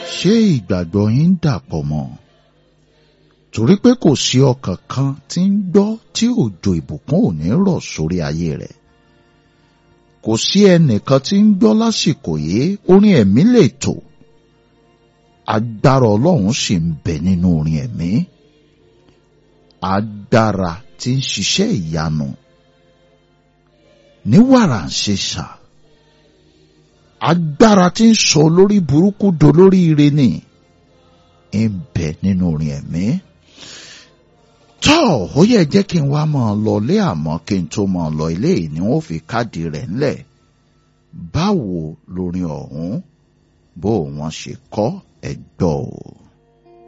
ṣé ìgbàgbọ́ yín dàpọ̀ mọ́ torí pé kò sí ọkàn kan tí ń gbọ́ tí òjò ìbùkún ò ní rọ̀ sórí ayé rẹ̀ kò sí ẹnìkan tí ń gbọ́ lásìkò yìí orin ẹ̀mí lè tò agbára ọlọ́run sì ń bẹ nínú orin ẹ̀mí agbára tí ń ṣiṣẹ́ ìyanu ní wàrà ń ṣe ṣà agbára tí ń sọ olórí burúkú dolórí ire ni ń bẹ nínú orin ẹ̀mí tọ́ ó yẹ jẹ́ kí n wá máa lọ lé àmọ́ kí n tó máa lọ ilé yìí ni wọ́n fi káàdì rẹ̀ ńlẹ̀ báwo lorin ọ̀hún bó wọ́n ṣe kọ́ ẹ̀gbọ́ o.